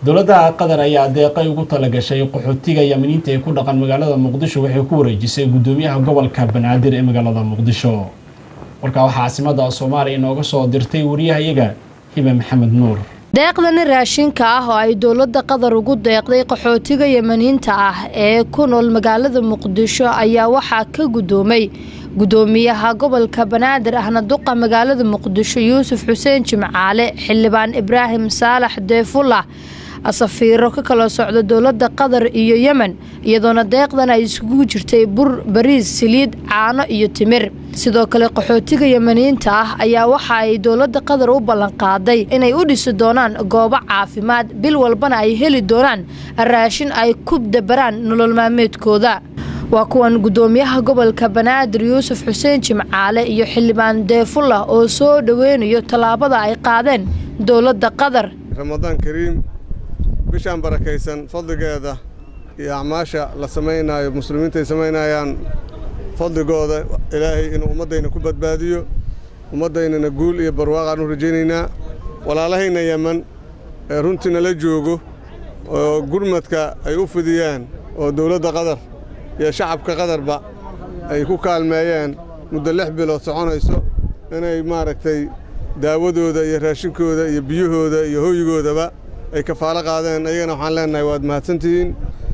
dowladda qatar ayaa deeqay ugu talagashay qaxootiga yamaniinta ee ku dhaqan magaalada muqdisho waxay ku wareejisay guddoomiyaha gobolka banaadir ee magaalada muqdisho warkaa waxaa caasimada soomaaliya inooga soo dirtay wariyahayaga hibe maxamed nuur deeqdani raashinka ah oo ay dowladda qatar ugu deeqday qaxootiga yamaniinta ah ee ku nool magaalada muqdisho ayaa waxaa ka guddoomay guddoomiyaha gobolka banaadir ahna duqa magaalada muqdisho yuusuf xuseen jimcaale xildhibaan ibraahim saalax deefullah safiiro ka kala socda dowladda qatar iyo yemen iyadoona deeqdan ay isugu jirtay bur bariis saliid caano iyo timir sidoo kale qaxootiga yemaniyiinta ah ayaa waxa ay dowladda qatar u ballanqaaday inay u dhisi doonaan goobo caafimaad bil walbana ay heli doonaan raashin ay ku dabaraan nolol maalmeedkooda waa kuwan guddoomiyaha gobolka banaadir yuusuf xuseen jimcaale iyo xildhibaan deefullah oo soo dhoweynayo tallaabada ay qaadeen dowladda qatar ramadaan kariim bishaan barakaysan fadligeeda iyo acmaasha la samaynayo muslimiinta ay samaynayaan fadligooda ilaahay inuu ummaddayna ku badbaadiyo ummaddaynana guul iyo barwaaqaan u rajaynaynaa walaalahayna yeman ee runtiina la joogo oo gurmadka ay u fidiyaan oo dowladda qatar iyo shacabka qatarba ay ku kaalmeeyeen muddo lix bilood soconayso inay maaragtay daawadooda iyo raashinkooda iyo biyahooda iyo hooyigoodaba ay kafaalo qaadeen ayagana waxaan leenahay waad mahadsantihiin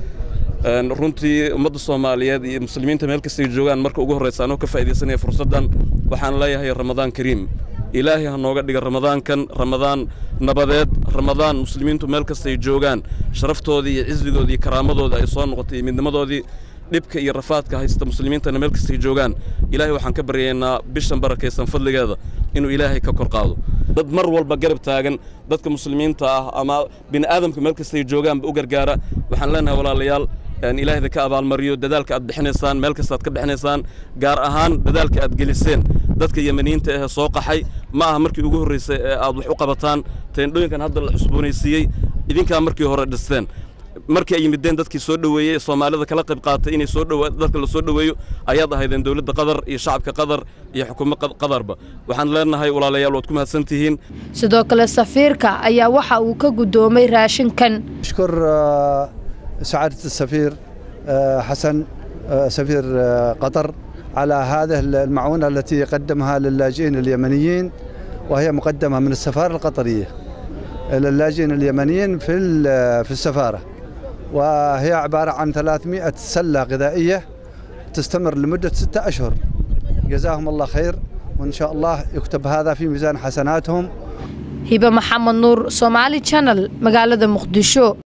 runtii ummadda soomaaliyeed iyo muslimiinta meel kastay joogaan marka ugu horraysa anoo ka faa'iidaysanaya fursaddan waxaan leeyahay ramadaan kariim ilaahay ha nooga dhiga ramadaankan ramadaan nabadeed ramadaan muslimiintu meel kastay joogaan sharaftoodii iyo cisigoodii iyo karaamadooda ay soo noqotay iyo midnimadoodii dhibka iyo rafaadka haysta muslimiintana meel kastay joogaan ilaahay waxaan ka baryaynaa bishan barakaysan fadligeeda inuu ilaahay ka kor qaado dad mar walba garab taagan dadka muslimiinta ah ama bini'aadamka meel kastay joogaanba u gargaara waxaan leenahay walaalayaal ilaahayda ka abaalmariyo dadaalka aad bixinaysaan meel kastaad ka bixinaysaan gaar ahaan dadaalka aad geliseen dadka yemaniyiinta ahee soo qaxay ma aha markii ugu horraysay ee aad wax u qabataan teendhooyinkan hadda la cusboonaysiiyey idinkaa markii hore dhisteen markii ay yimideen dadkii soo dhoweeyey ee soomaalida kala qayb qaatay inay soo dhowa dadka la soo dhoweeyo ayaad ahaydeen dowladda qatar iyo shacabka qatar iyo xukuumadda qatarba waxaan leenahay walaalayaal waad ku mahadsan tihiin sidoo kale safiirka ayaa waxa uu ka guddoomay raashinkan أشكر سعادة السفير حسن سفير قطر على هذه المعونة التي قدمها للاجئين اليمنيين وهي مقدمة من السفارة القطرية إلى اللاجئين اليمنيين في في السفارة وهي عبارة عن 300 سلة غذائية تستمر لمدة ستة أشهر جزاهم الله خير وإن شاء الله يكتب هذا في ميزان حسناتهم hibe maxamed nuur soomaali channel magaalada muqdisho